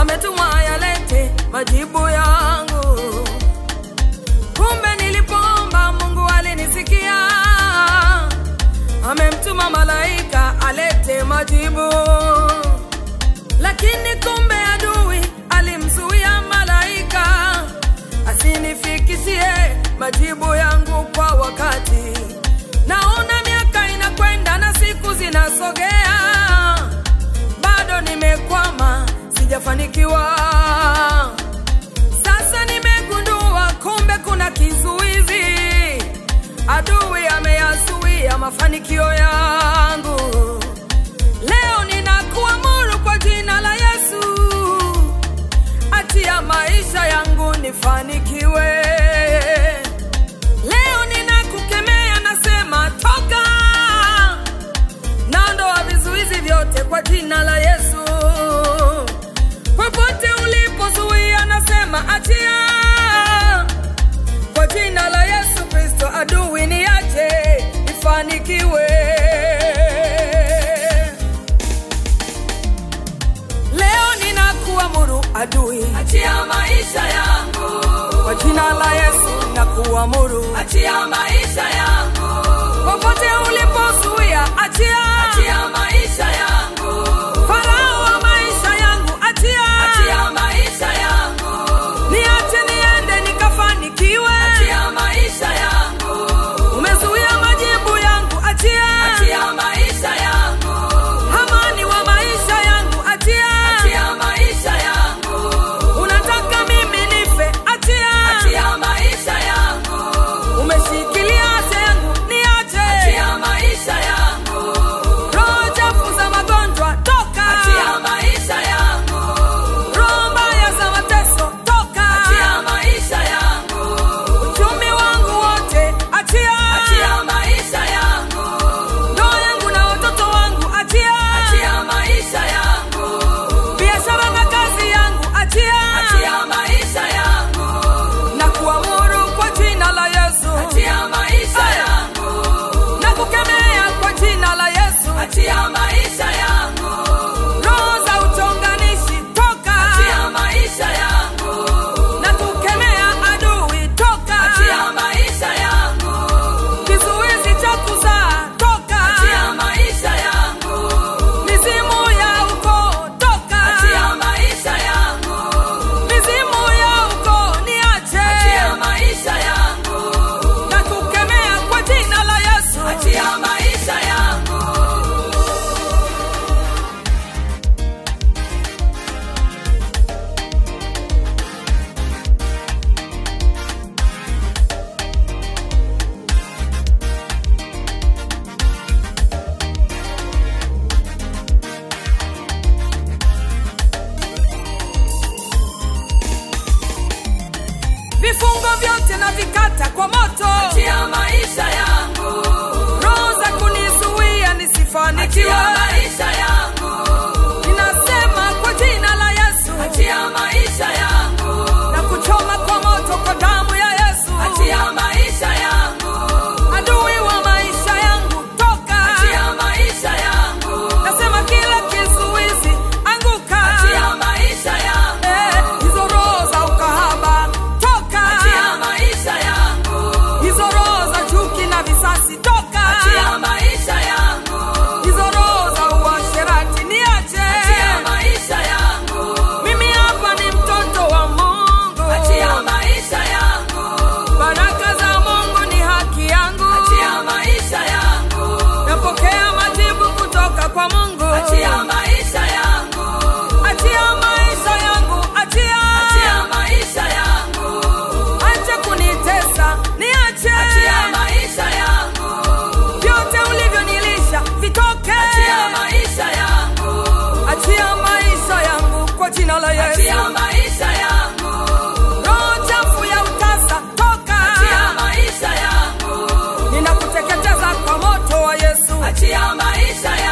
ametuma yalete majibu yangu. Kumbe nilipoomba Mungu alinisikia, amemtuma malaika alete majibu. Lakini kumbe adui alimzuia malaika asinifikishie majibu yangu kwa wakati. Naona miaka inakwenda na siku zinasogea, bado nimekwama, sijafanikiwa. Sasa nimegundua kumbe kuna kizuizi, adui ameyazuia mafanikio yangu. Leo ninakuamuru kwa jina la Yesu, achia maisha yangu nifanikiwe. Leo ninakukemea, nasema toka, naondoa vizuizi vyote kwa jina la Yesu. Popote ulipozuia, nasema achia kwa jina la Yesu Kristo. Adui niache nifanikiwe. Leo ninakuamuru adui, Achia maisha yangu, kwa jina la Yesu nakuamuru, achia maisha yangu, popote ulipozuia, achia achia maisha yangu, farao wa maisha yangu, achia achia maisha yangu, niache niende nikafanikiwe. achia maisha yangu, Umezuia majibu yangu, achia achia maisha yangu, amani wa maisha yangu, achia achia maisha yangu, unataka mimi nife, achia achia maisha yangu, umeshikilia afya yangu, niache achia maisha yangu, roho chafu za magonjwa, toka achia maisha yangu, roho mbaya za mateso, toka achia maisha yangu, uchumi wangu wote, achia achia maisha yangu, ndoa yangu na watoto wangu, achia achia maisha yangu, biashara na kazi yangu, achia achia maisha yangu, na kuamuru kwa jina la Yesu, achia maisha yangu, na kukemea kwa jina la Yesu, achia maisha yangu, roho za uchonganishi, toka achia maisha yangu, na kukemea adui, toka achia maisha yangu, kizuizi cha kuzaa, toka achia maisha yangu, mizimu ya ukoo, toka achia maisha yangu, mizimu ya ukoo, niache achia maisha yangu, na kukemea kwa jina la Yesu. achia maisha yangu. Vifungo vyote na vikata kwa moto, Achia maisha yangu, roho za kunizuia nisifanikiwe, achia maisha yangu, ninasema kwa jina la Yesu achia maisha yangu, na kuchoma kwa moto kwa damu ya Yesu. achia maisha yangu, Adui wa maisha yangu, toka achia maisha yangu, nasema kila kizuizi anguka, achia maisha yangu, Eh, hizo roho za ukahaba toka, achia maisha yangu, hizo roho za chuki na visasi toka, achia maisha yangu, hizo roho za uasherati niache. achia maisha yangu, Mimi hapa ni mtoto wa Mungu, achia maisha yangu, baraka za Mungu ni haki yangu, achia maisha yangu, napokea majibu kutoka kwa Mungu. achia maisha yangu, Achia maisha yangu, achia, achia maisha yangu, acha kunitesa, niache achia maisha yangu, vyote ulivyonilisha vitoke, achia maisha yangu, achia maisha yangu kwa jina la Yesu. achia maisha yangu, Roho chafu ya utasa toka, achia maisha yangu, ninakuteketeza kwa moto wa Yesu. achia maisha